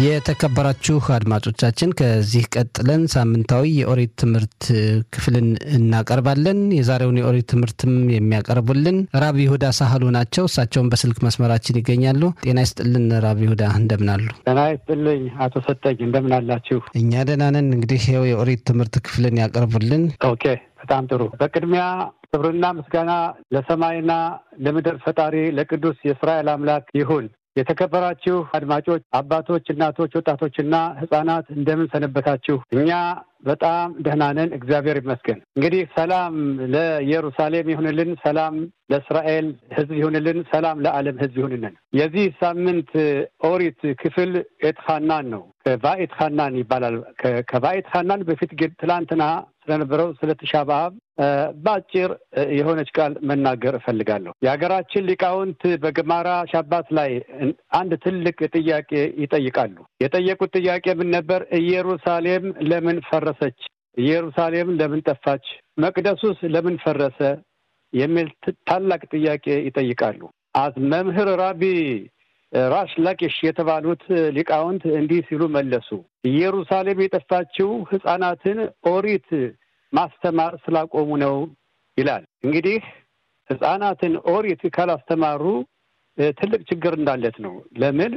የተከበራችሁ አድማጮቻችን ከዚህ ቀጥለን ሳምንታዊ የኦሪት ትምህርት ክፍልን እናቀርባለን። የዛሬውን የኦሪት ትምህርትም የሚያቀርቡልን ራብ ይሁዳ ሳህሉ ናቸው። እሳቸውን በስልክ መስመራችን ይገኛሉ። ጤና ይስጥልን ራብ ይሁዳ እንደምናሉ? ጤና ይስጥልኝ አቶ ሰጠኝ እንደምን አላችሁ? እኛ ደህና ነን። እንግዲህ ይኸው የኦሪት ትምህርት ክፍልን ያቀርቡልን። ኦኬ በጣም ጥሩ። በቅድሚያ ክብርና ምስጋና ለሰማይና ለምድር ፈጣሪ ለቅዱስ የእስራኤል አምላክ ይሁን። የተከበራችሁ አድማጮች፣ አባቶች፣ እናቶች፣ ወጣቶችና ሕጻናት እንደምን ሰነበታችሁ? እኛ በጣም ደህና ነን፣ እግዚአብሔር ይመስገን። እንግዲህ ሰላም ለኢየሩሳሌም ይሁንልን፣ ሰላም ለእስራኤል ሕዝብ ይሁንልን፣ ሰላም ለዓለም ሕዝብ ይሁንልን። የዚህ ሳምንት ኦሪት ክፍል ኤትኻናን ነው። ከባኢት ኻናን ይባላል። ከባኢት ኻናን በፊት ግን ትላንትና ስለነበረው ስለ ትሻ በአብ በአጭር የሆነች ቃል መናገር እፈልጋለሁ። የሀገራችን ሊቃውንት በገማራ ሻባት ላይ አንድ ትልቅ ጥያቄ ይጠይቃሉ። የጠየቁት ጥያቄ ምን ነበር? ኢየሩሳሌም ለምን ፈረሰች? ኢየሩሳሌም ለምን ጠፋች? መቅደሱስ ለምን ፈረሰ? የሚል ታላቅ ጥያቄ ይጠይቃሉ። አዝ መምህር ራቢ ራሽ ላቂሽ የተባሉት ሊቃውንት እንዲህ ሲሉ መለሱ። ኢየሩሳሌም የጠፋችው ሕፃናትን ኦሪት ማስተማር ስላቆሙ ነው ይላል። እንግዲህ ሕፃናትን ኦሪት ካላስተማሩ ትልቅ ችግር እንዳለት ነው። ለምን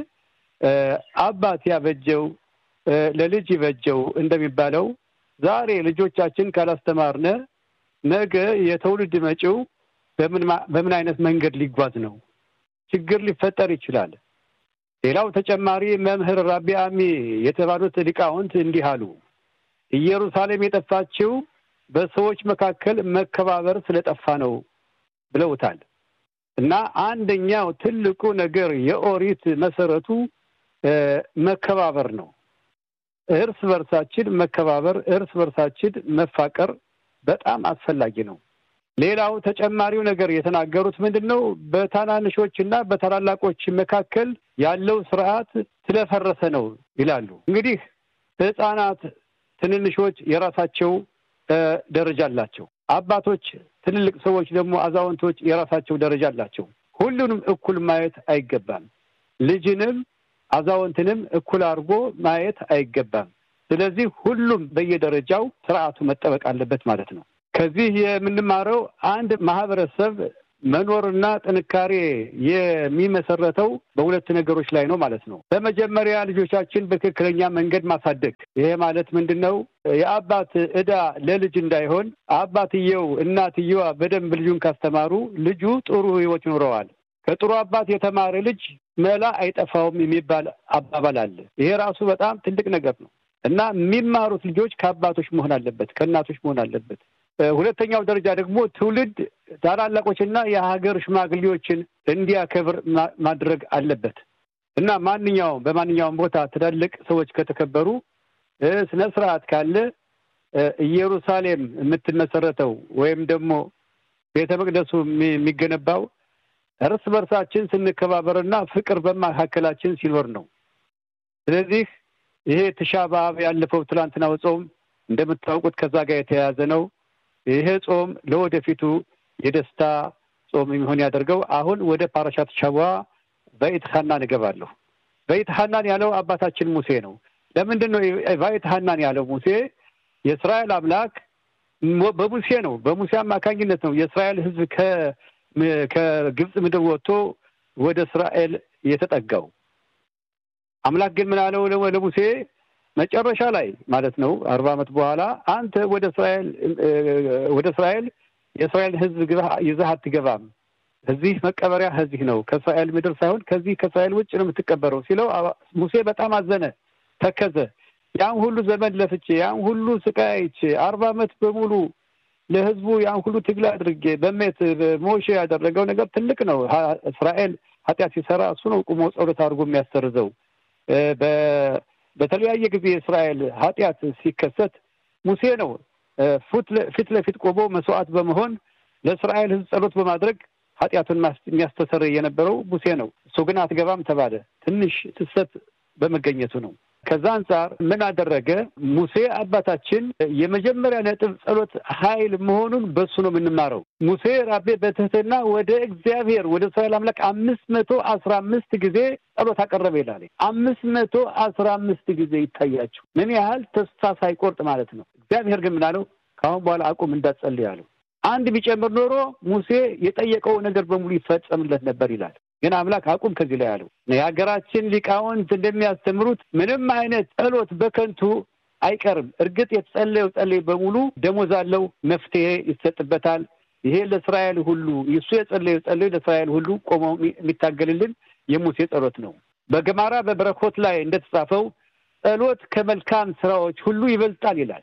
አባት ያበጀው ለልጅ ይበጀው እንደሚባለው ዛሬ ልጆቻችን ካላስተማርነ ነገ የትውልድ መጪው በምን አይነት መንገድ ሊጓዝ ነው? ችግር ሊፈጠር ይችላል። ሌላው ተጨማሪ መምህር ራቢ አሚ የተባሉት ሊቃውንት እንዲህ አሉ። ኢየሩሳሌም የጠፋችው በሰዎች መካከል መከባበር ስለጠፋ ነው ብለውታል። እና አንደኛው ትልቁ ነገር የኦሪት መሰረቱ መከባበር ነው። እርስ በርሳችን መከባበር፣ እርስ በርሳችን መፋቀር በጣም አስፈላጊ ነው። ሌላው ተጨማሪው ነገር የተናገሩት ምንድን ነው? በታናንሾች እና በታላላቆች መካከል ያለው ስርዓት ስለፈረሰ ነው ይላሉ። እንግዲህ ሕፃናት፣ ትንንሾች የራሳቸው ደረጃ አላቸው። አባቶች፣ ትልልቅ ሰዎች ደግሞ አዛውንቶች የራሳቸው ደረጃ አላቸው። ሁሉንም እኩል ማየት አይገባም። ልጅንም አዛውንትንም እኩል አድርጎ ማየት አይገባም። ስለዚህ ሁሉም በየደረጃው ስርዓቱ መጠበቅ አለበት ማለት ነው። ከዚህ የምንማረው አንድ ማህበረሰብ መኖርና ጥንካሬ የሚመሰረተው በሁለት ነገሮች ላይ ነው ማለት ነው። በመጀመሪያ ልጆቻችን በትክክለኛ መንገድ ማሳደግ። ይሄ ማለት ምንድን ነው? የአባት ዕዳ ለልጅ እንዳይሆን አባትየው እናትየዋ በደንብ ልጁን ካስተማሩ ልጁ ጥሩ ሕይወት ይኖረዋል። ከጥሩ አባት የተማረ ልጅ መላ አይጠፋውም የሚባል አባባል አለ። ይሄ ራሱ በጣም ትልቅ ነገር ነው እና የሚማሩት ልጆች ከአባቶች መሆን አለበት፣ ከእናቶች መሆን አለበት። ሁለተኛው ደረጃ ደግሞ ትውልድ ታላላቆችና የሀገር ሽማግሌዎችን እንዲያከብር ማድረግ አለበት እና ማንኛውም በማንኛውም ቦታ ትላልቅ ሰዎች ከተከበሩ ስነ ስርዓት ካለ ኢየሩሳሌም የምትመሰረተው ወይም ደግሞ ቤተ መቅደሱ የሚገነባው እርስ በርሳችን ስንከባበርና ፍቅር በመካከላችን ሲኖር ነው። ስለዚህ ይሄ ትሻ በአብ ያለፈው ትላንትናው ጾም እንደምታውቁት ከዛ ጋር የተያያዘ ነው። ይሄ ጾም ለወደፊቱ የደስታ ጾም የሚሆን ያደርገው። አሁን ወደ ፓራሻት ሻዋ በኢት ሐናን እገባለሁ። በኢት ሐናን ያለው አባታችን ሙሴ ነው። ለምንድን ነው በኢት ሐናን ያለው ሙሴ? የእስራኤል አምላክ በሙሴ ነው፣ በሙሴ አማካኝነት ነው የእስራኤል ሕዝብ ከግብፅ ምድር ወጥቶ ወደ እስራኤል የተጠጋው። አምላክ ግን ምን አለው ለሙሴ መጨረሻ ላይ ማለት ነው አርባ ዓመት በኋላ አንተ ወደ እስራኤል ወደ እስራኤል የእስራኤል ሕዝብ ይዘህ አትገባም። እዚህ መቀበሪያ እዚህ ነው፣ ከእስራኤል ምድር ሳይሆን ከዚህ ከእስራኤል ውጭ ነው የምትቀበረው ሲለው ሙሴ በጣም አዘነ፣ ተከዘ። ያን ሁሉ ዘመን ለፍቼ ያን ሁሉ ስቃይ አይቼ አርባ ዓመት በሙሉ ለሕዝቡ ያን ሁሉ ትግል አድርጌ በሜት ሞሼ ያደረገው ነገር ትልቅ ነው። እስራኤል ኃጢአት ሲሰራ እሱ ነው ቁሞ ጸሎት አድርጎ የሚያሰርዘው በተለያየ ጊዜ የእስራኤል ኃጢአት ሲከሰት ሙሴ ነው ፊት ለፊት ቆሞ መስዋዕት በመሆን ለእስራኤል ሕዝብ ጸሎት በማድረግ ኃጢአቱን የሚያስተሰርይ የነበረው ሙሴ ነው። እሱ ግን አትገባም ተባለ። ትንሽ ትሰት በመገኘቱ ነው። ከዛ አንጻር ምን አደረገ ሙሴ አባታችን የመጀመሪያ ነጥብ ጸሎት ኃይል መሆኑን በሱ ነው የምንማረው። ሙሴ ራቤ በትህትና ወደ እግዚአብሔር ወደ እስራኤል አምላክ አምስት መቶ አስራ አምስት ጊዜ ጸሎት አቀረበ ይላል። አምስት መቶ አስራ አምስት ጊዜ ይታያቸው ምን ያህል ተስፋ ሳይቆርጥ ማለት ነው። እግዚአብሔር ግን ምናለው ከአሁን በኋላ አቁም እንዳትጸልይ አለው። አንድ ቢጨምር ኖሮ ሙሴ የጠየቀው ነገር በሙሉ ይፈጸምለት ነበር ይላል። ግን አምላክ አቁም ከዚህ ላይ አለው። የሀገራችን ሊቃውንት እንደሚያስተምሩት ምንም አይነት ጸሎት በከንቱ አይቀርም። እርግጥ የተጸለየው ጸለይ በሙሉ ደሞዝ አለው፣ መፍትሄ ይሰጥበታል። ይሄ ለእስራኤል ሁሉ እሱ የጸለየው ጸለይ ለእስራኤል ሁሉ ቆመው የሚታገልልን የሙሴ ጸሎት ነው። በገማራ በበረኮት ላይ እንደተጻፈው ጸሎት ከመልካም ስራዎች ሁሉ ይበልጣል ይላል።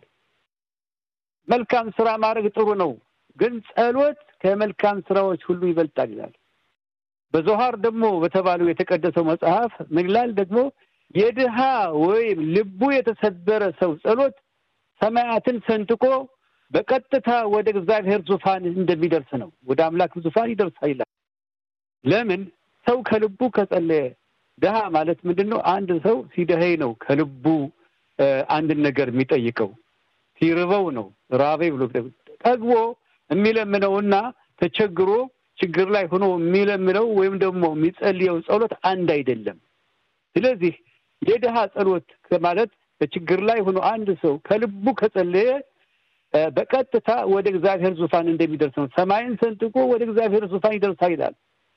መልካም ስራ ማድረግ ጥሩ ነው፣ ግን ጸሎት ከመልካም ስራዎች ሁሉ ይበልጣል ይላል። በዞሃር ደግሞ በተባለው የተቀደሰው መጽሐፍ ምን ይላል ደግሞ የድሃ ወይም ልቡ የተሰበረ ሰው ጸሎት ሰማያትን ሰንጥቆ በቀጥታ ወደ እግዚአብሔር ዙፋን እንደሚደርስ ነው። ወደ አምላክ ዙፋን ይደርሳል ይላል። ለምን ሰው ከልቡ ከጸለየ ድሃ ማለት ምንድን ነው? አንድ ሰው ሲደኸይ ነው ከልቡ አንድን ነገር የሚጠይቀው ሲርበው ነው ራቤ ብሎ ጠግቦ የሚለምነውና ተቸግሮ ችግር ላይ ሆኖ የሚለምነው ወይም ደግሞ የሚጸልየው ጸሎት አንድ አይደለም። ስለዚህ የድሃ ጸሎት ማለት በችግር ላይ ሆኖ አንድ ሰው ከልቡ ከጸለየ በቀጥታ ወደ እግዚአብሔር ዙፋን እንደሚደርስ ነው። ሰማይን ሰንጥቆ ወደ እግዚአብሔር ዙፋን ይደርሳል ይላል።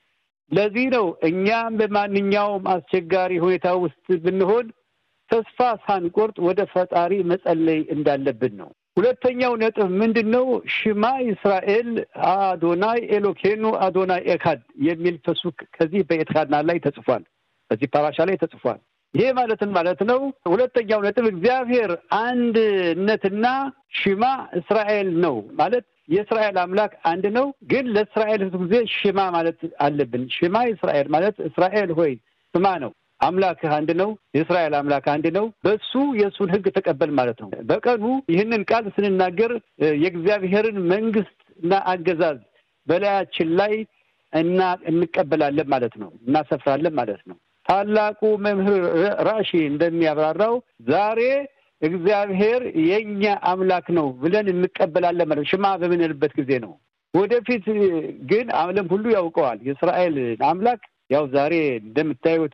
ለዚህ ነው እኛም በማንኛውም አስቸጋሪ ሁኔታ ውስጥ ብንሆን ተስፋ ሳንቆርጥ ወደ ፈጣሪ መጸለይ እንዳለብን ነው። ሁለተኛው ነጥብ ምንድን ነው? ሽማ እስራኤል አዶናይ ኤሎኬኑ አዶናይ ኤካድ የሚል ፈሱክ ከዚህ በኤትካድና ላይ ተጽፏል። በዚህ ፓራሻ ላይ ተጽፏል። ይሄ ማለትን ማለት ነው። ሁለተኛው ነጥብ እግዚአብሔር አንድነትና ሽማ እስራኤል ነው ማለት የእስራኤል አምላክ አንድ ነው። ግን ለእስራኤል ሕዝብ ጊዜ ሽማ ማለት አለብን። ሽማ እስራኤል ማለት እስራኤል ሆይ ስማ ነው። አምላክህ አንድ ነው። የእስራኤል አምላክ አንድ ነው። በሱ የእሱን ሕግ ተቀበል ማለት ነው። በቀኑ ይህንን ቃል ስንናገር የእግዚአብሔርን መንግስት እና አገዛዝ በላያችን ላይ እና እንቀበላለን ማለት ነው። እናሰፍራለን ማለት ነው። ታላቁ መምህር ራሺ እንደሚያብራራው ዛሬ እግዚአብሔር የእኛ አምላክ ነው ብለን እንቀበላለን ማለት ሽማ በምንልበት ጊዜ ነው። ወደፊት ግን ዓለም ሁሉ ያውቀዋል የእስራኤል አምላክ ያው ዛሬ እንደምታዩት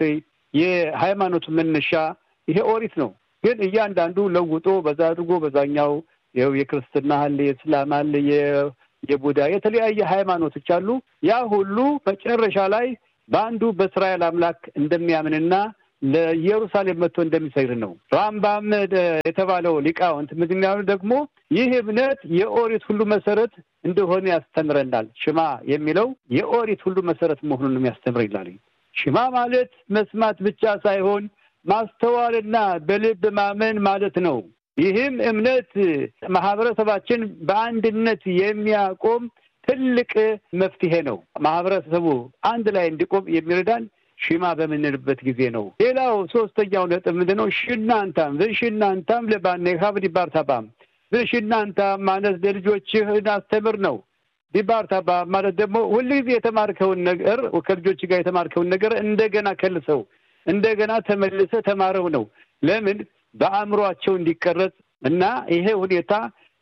የሃይማኖቱ መነሻ ይሄ ኦሪት ነው። ግን እያንዳንዱ ለውጦ በዛ አድርጎ በዛኛው ይኸው የክርስትና አለ፣ የእስላም አለ፣ የቡዳ የተለያየ ሃይማኖቶች አሉ። ያ ሁሉ መጨረሻ ላይ በአንዱ በእስራኤል አምላክ እንደሚያምንና ለኢየሩሳሌም መጥቶ እንደሚሰግድ ነው። ራምባም የተባለው ሊቃውንት ምክንያቱ ደግሞ ይህ እምነት የኦሪት ሁሉ መሰረት እንደሆነ ያስተምረናል። ሽማ የሚለው የኦሪት ሁሉ መሰረት መሆኑን የሚያስተምር ይላል። ሽማ ማለት መስማት ብቻ ሳይሆን ማስተዋልና በልብ ማመን ማለት ነው። ይህም እምነት ማህበረሰባችን በአንድነት የሚያቆም ትልቅ መፍትሄ ነው። ማህበረሰቡ አንድ ላይ እንዲቆም የሚረዳን ሽማ በምንልበት ጊዜ ነው። ሌላው ሶስተኛው ነጥብ ምንድን ነው? ሽናንታም ብሽናንታም ለባኔካብ ዲባርታባም ብሽናንታም ማለት ለልጆችህ አስተምር ነው። ዲባርታባ ማለት ደግሞ ሁልጊዜ የተማርከውን ነገር ከልጆች ጋር የተማርከውን ነገር እንደገና ከልሰው እንደገና ተመልሰ ተማረው ነው። ለምን በአእምሯቸው እንዲቀረጽ እና ይሄ ሁኔታ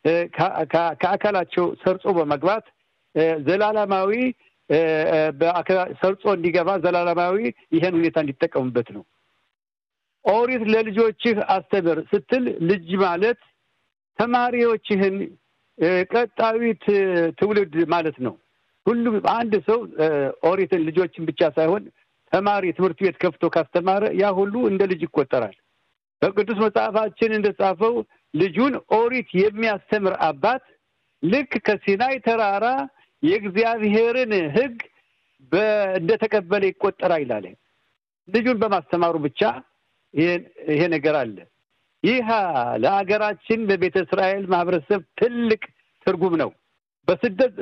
ከአካላቸው ሰርጾ በመግባት ዘላለማዊ ሰርጾ እንዲገባ ዘላለማዊ ይሄን ሁኔታ እንዲጠቀሙበት ነው። ኦሪት ለልጆችህ አስተምር ስትል ልጅ ማለት ተማሪዎችህን ቀጣዊት ትውልድ ማለት ነው። ሁሉም አንድ ሰው ኦሪትን ልጆችን ብቻ ሳይሆን ተማሪ ትምህርት ቤት ከፍቶ ካስተማረ ያ ሁሉ እንደ ልጅ ይቆጠራል። በቅዱስ መጽሐፋችን እንደጻፈው ልጁን ኦሪት የሚያስተምር አባት ልክ ከሲናይ ተራራ የእግዚአብሔርን ሕግ እንደተቀበለ ይቆጠራል ይላል። ልጁን በማስተማሩ ብቻ ይሄ ነገር አለ። ይህ ለሀገራችን በቤተ እስራኤል ማህበረሰብ ትልቅ ትርጉም ነው። በስደት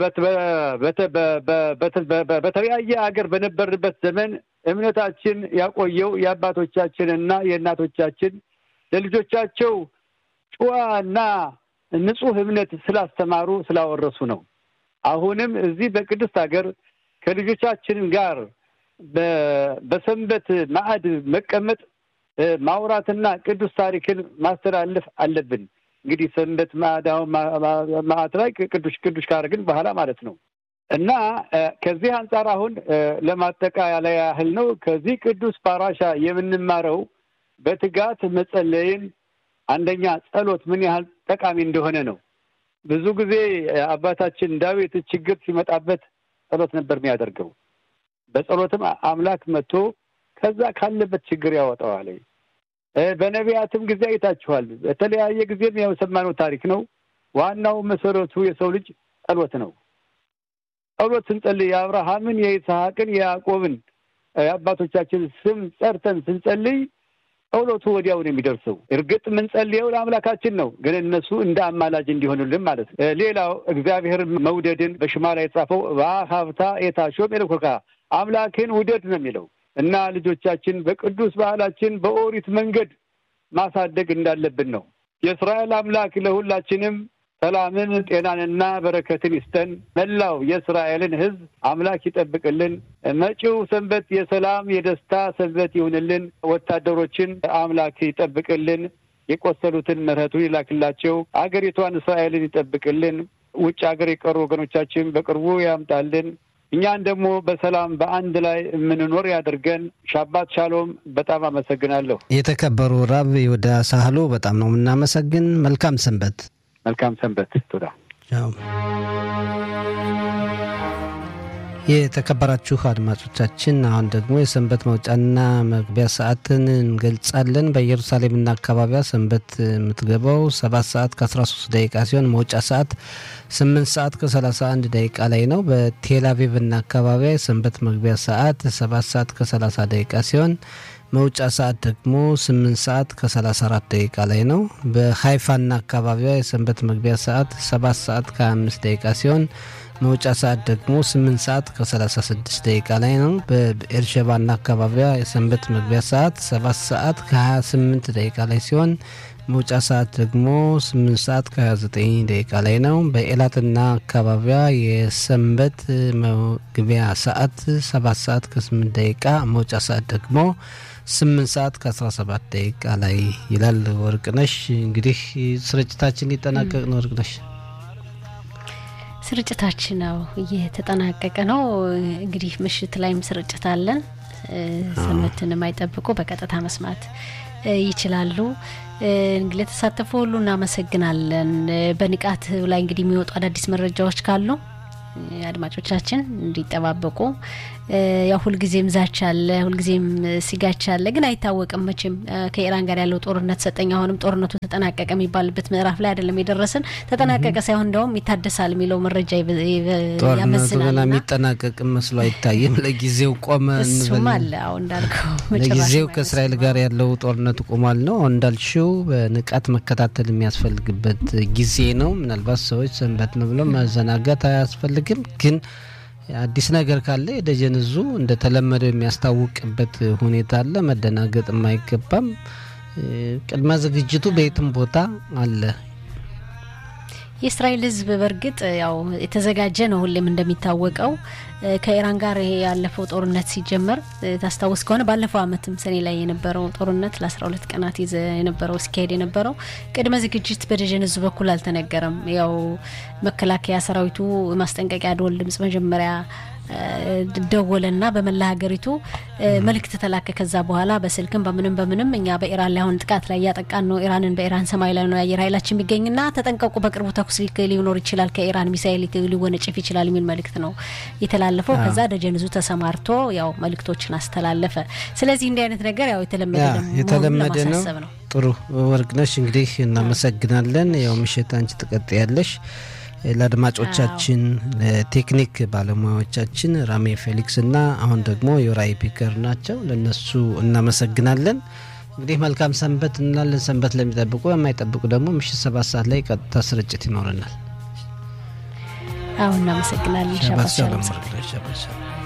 በተለያየ ሀገር በነበርንበት ዘመን እምነታችን ያቆየው የአባቶቻችንና የእናቶቻችን ለልጆቻቸው ጨዋና ንጹሕ እምነት ስላስተማሩ ስላወረሱ ነው። አሁንም እዚህ በቅድስት ሀገር ከልጆቻችን ጋር በሰንበት ማዕድ መቀመጥ ማውራትና ቅዱስ ታሪክን ማስተላለፍ አለብን። እንግዲህ ሰንበት ማዳውን ማዕት ላይ ቅዱስ ቅዱስ ካደረግን በኋላ ማለት ነው እና ከዚህ አንጻር አሁን ለማጠቃለያ ያህል ነው ከዚህ ቅዱስ ፓራሻ የምንማረው በትጋት መጸለይን አንደኛ ጸሎት ምን ያህል ጠቃሚ እንደሆነ ነው። ብዙ ጊዜ አባታችን ዳዊት ችግር ሲመጣበት ጸሎት ነበር የሚያደርገው። በጸሎትም አምላክ መጥቶ ከዛ ካለበት ችግር ያወጣዋል። በነቢያትም ጊዜ አይታችኋል። በተለያየ ጊዜም ያው የሰማነው ታሪክ ነው። ዋናው መሰረቱ የሰው ልጅ ጸሎት ነው። ጸሎት ስንጸልይ የአብርሃምን፣ የይስሐቅን፣ የያዕቆብን የአባቶቻችን ስም ጸርተን ስንጸልይ ጸሎቱ ወዲያው ነው የሚደርሰው። እርግጥ የምንጸልየው ለአምላካችን ነው፣ ግን እነሱ እንደ አማላጅ እንዲሆኑልን ማለት ነው። ሌላው እግዚአብሔር መውደድን በሽማ ላይ የጻፈው በሀብታ የታሾም የልኮካ አምላክን ውደድ ነው የሚለው እና ልጆቻችን በቅዱስ ባህላችን በኦሪት መንገድ ማሳደግ እንዳለብን ነው። የእስራኤል አምላክ ለሁላችንም ሰላምን፣ ጤናንና በረከትን ይስጠን። መላው የእስራኤልን ሕዝብ አምላክ ይጠብቅልን። መጪው ሰንበት የሰላም የደስታ ሰንበት ይሁንልን። ወታደሮችን አምላክ ይጠብቅልን። የቆሰሉትን ምሕረቱ ይላክላቸው። አገሪቷን እስራኤልን ይጠብቅልን። ውጭ ሀገር የቀሩ ወገኖቻችን በቅርቡ ያምጣልን። እኛን ደግሞ በሰላም በአንድ ላይ የምንኖር ያድርገን። ሻባት ሻሎም። በጣም አመሰግናለሁ። የተከበሩ ራብ ይሁዳ ሳህሉ በጣም ነው የምናመሰግን። መልካም ሰንበት። መልካም ሰንበት። ቱዳ የተከበራችሁ አድማጮቻችን አሁን ደግሞ የሰንበት መውጫና መግቢያ ሰዓትን እንገልጻለን። በኢየሩሳሌምና አካባቢዋ ሰንበት የምትገባው ሰባት ሰዓት ከ13 ደቂቃ ሲሆን መውጫ ሰዓት 8 ሰዓት ከ31 ደቂቃ ላይ ነው። በቴል አቪቭና አካባቢዋ የሰንበት መግቢያ ሰዓት 7 ሰዓት ከ30 ደቂቃ ሲሆን መውጫ ሰዓት ደግሞ 8 ሰዓት ከ34 ደቂቃ ላይ ነው። በሀይፋና አካባቢዋ የሰንበት መግቢያ ሰዓት 7 ሰዓት ከ25 ደቂቃ ሲሆን መውጫ ሰዓት ደግሞ 8 ሰዓት ከ36 ደቂቃ ላይ ነው። በኤርሸባና አካባቢዋ የሰንበት መግቢያ ሰዓት 7 ሰዓት ከ28 ደቂቃ ላይ ሲሆን መውጫ ሰዓት ደግሞ 8 ሰዓት ከ29 ደቂቃ ላይ ነው። በኤላትና አካባቢዋ የሰንበት መግቢያ ሰዓት 7 ሰዓት ከ8 ደቂቃ መውጫ ሰዓት ደግሞ 8 ሰዓት ከ17 ደቂቃ ላይ ይላል። ወርቅነሽ እንግዲህ ስርጭታችን ሊጠናቀቅ ነው። ወርቅነሽ ስርጭታችን ነው እየተጠናቀቀ ነው። እንግዲህ ምሽት ላይም ስርጭት አለን። ሰንበትን የማይጠብቁ በቀጥታ መስማት ይችላሉ። እንግዲህ ለተሳተፉ ሁሉ እናመሰግናለን። በንቃት ላይ እንግዲህ የሚወጡ አዳዲስ መረጃዎች ካሉ አድማጮቻችን እንዲጠባበቁ ያው ሁልጊዜም ዛቻ አለ፣ ሁልጊዜም ሲጋቻ አለ። ግን አይታወቅም መቼም ከኢራን ጋር ያለው ጦርነት ሰጠኝ አሁንም ጦርነቱ ተጠናቀቀ የሚባልበት ምዕራፍ ላይ አይደለም የደረስን። ተጠናቀቀ ሳይሆን እንደውም ይታደሳል የሚለው መረጃ ጦርነቱ ገና የሚጠናቀቅ መስሎ አይታይም። ለጊዜው ቆመ እሱም አለ። አሁን እንዳልከው ለጊዜው ከእስራኤል ጋር ያለው ጦርነቱ ቆሟል ነው። አሁን እንዳልሽው በንቃት መከታተል የሚያስፈልግበት ጊዜ ነው። ምናልባት ሰዎች ሰንበት ነው ብለው መዘናጋት አያስፈልግም ግን አዲስ ነገር ካለ የደጀን እዙ እንደተለመደው የሚያስታውቅበት ሁኔታ አለ። መደናገጥም አይገባም። ቅድመ ዝግጅቱ በየትም ቦታ አለ። የእስራኤል ሕዝብ በእርግጥ ያው የተዘጋጀ ነው። ሁሌም እንደሚታወቀው ከኢራን ጋር ይሄ ያለፈው ጦርነት ሲጀመር ታስታውስ ከሆነ ባለፈው ዓመትም ሰኔ ላይ የነበረው ጦርነት ለአስራ ሁለት ቀናት ይዘ የነበረው ሲካሄድ የነበረው ቅድመ ዝግጅት በደጀን ሕዝብ በኩል አልተነገረም። ያው መከላከያ ሰራዊቱ ማስጠንቀቂያ ደወል ድምጽ መጀመሪያ ደወለና በመላ ሀገሪቱ መልእክት ተላከ። ከዛ በኋላ በስልክም በምንም በምንም እኛ በኢራን ላይ አሁን ጥቃት ላይ እያጠቃን ነው፣ ኢራንን በኢራን ሰማይ ላይ ነው የአየር ኃይላችን የሚገኝና ተጠንቀቁ፣ በቅርቡ ተኩስ ሊኖር ይችላል፣ ከኢራን ሚሳይል ሊወነጭፍ ይችላል የሚል መልእክት ነው የተላለፈው። ከዛ ደጀንዙ ተሰማርቶ ያው መልእክቶችን አስተላለፈ። ስለዚህ እንዲህ አይነት ነገር ያው የተለመደ የተለመደ ነው። ነው። ጥሩ ወርቅነሽ፣ እንግዲህ እናመሰግናለን። ያው ምሽት አንቺ ትቀጥያለሽ። ለአድማጮቻችን ለቴክኒክ ባለሙያዎቻችን ራሜ ፌሊክስ እና አሁን ደግሞ ዮራይ ፒከር ናቸው። ለነሱ እናመሰግናለን። እንግዲህ መልካም ሰንበት እንላለን። ሰንበት ለሚጠብቁ የማይጠብቁ ደግሞ ምሽት ሰባት ሰዓት ላይ ቀጥታ ስርጭት ይኖረናል። አሁን እናመሰግናለን። ሸባት ሻሎም